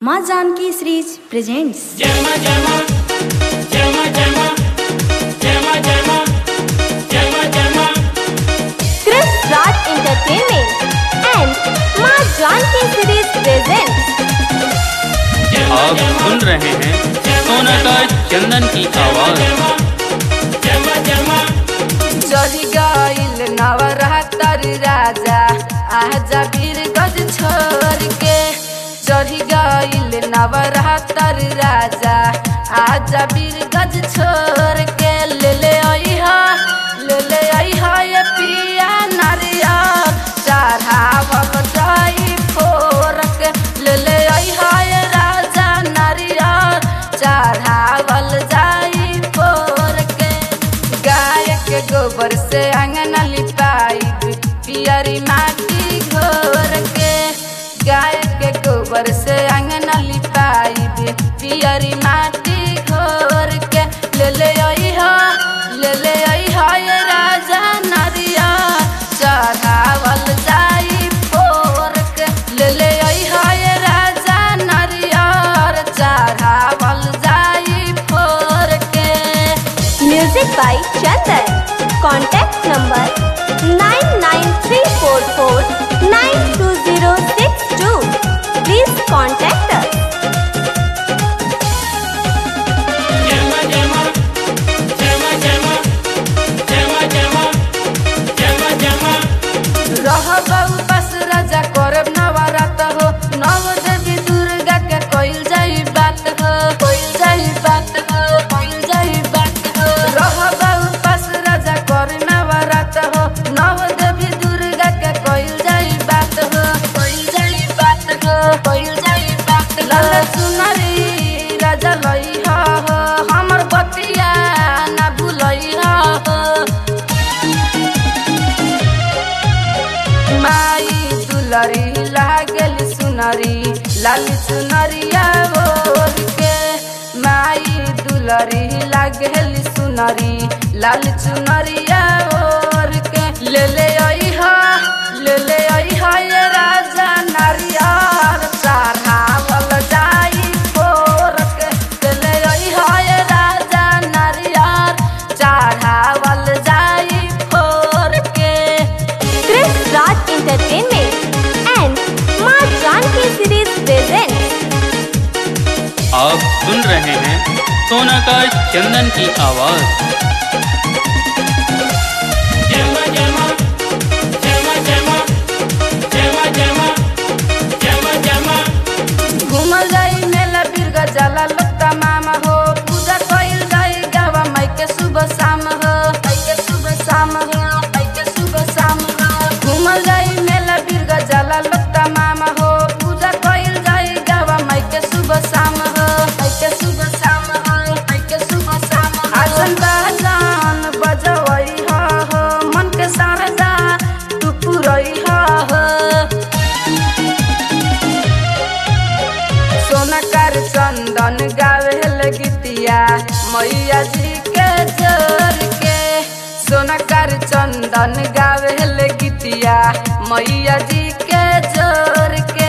माँ Janki series presents Llama, llama, llama, llama, llama, llama, llama, llama. Chris Raj Entertainment and माँ Janki series presents आप सुन रहे हैं सोना का चंदन की आवाज Llama, llama, चढ़ी गईल नवरात्र राजा आजा वीर गज छोड़ के चढ़ी गईल नवरात्र राजा आजा वीर गज छोड़ के ले ले अइहा ले ले अइहा ये पिया नारिया चढ़ावल जाई फोर के ले ले अइहा ये राजा नारिया चढ़ावल जाई फोर के गाय के गोबर से अंगना लिपाई पियरी माटी घोर के गाय के गोबर से अंगना लिपाई पियरी माटी घोर के ले ले अइहा ले ले अइहा ये राजा नरिया चढ़ावल जाई फोर के ले ले अइहा ये राजा नरिया चढ़ावल जाई फोर के Music by Chandan. Contact number 99344920062. Please contact us. llama, llama, llama, llama, llama, llama, llama, llama. रहबऊ बस राजा करब नवरात हो नव देवी दुर्गा के कोइल जाई बात हो कोइल जाई बात हो कोइल जाई बात हो रहबऊ बस राजा कर नवरात हो नव देवी दुर्गा के कोइल जाई बात हो कोइल जाई बात हो कोइल जाई बात हो लाल सुनरी राजा लई हो हमर बतिया ना भूलई हो माई दुलरी लागल सुनरी लाल सुनरिया ओर के माई दुलरी लागल सुनरी लाल सुनरिया ओर के ले ले अइहा ले ले अइहा ये राजा नारियर चढ़ावल जाई फोर के ले ले अइहा ये राजा नारियर चढ़ावल जाई फोर के Chris Raj Entertainment and माँ जानकी सीरीज presents आप सुन रहे हैं सोना का चंदन की आवाज Llama, llama, llama, llama, llama, llama, llama, llama. घूमल जाई मेला बिरगा जाला लोकता मामा हो पूजा कइल जाई गावा माई के सुबह शाम हो माई के सुबह शाम हो माई के सुबह शाम हो घूमल जाई मेला बिरगा जाला लोकता मामा हो पूजा कइल जाई गावा माई के सुबह शाम हो माई के सुबह शाम हो माई के सुबह शाम हो आसन बाजान बजवई हो हो मन के शारदा तू पुरई हो हो सोनकर चंदन गावेल गीतिया मैया जी के जोर के सोनकर चंदन गावेल गीतिया मैया जी के जोर के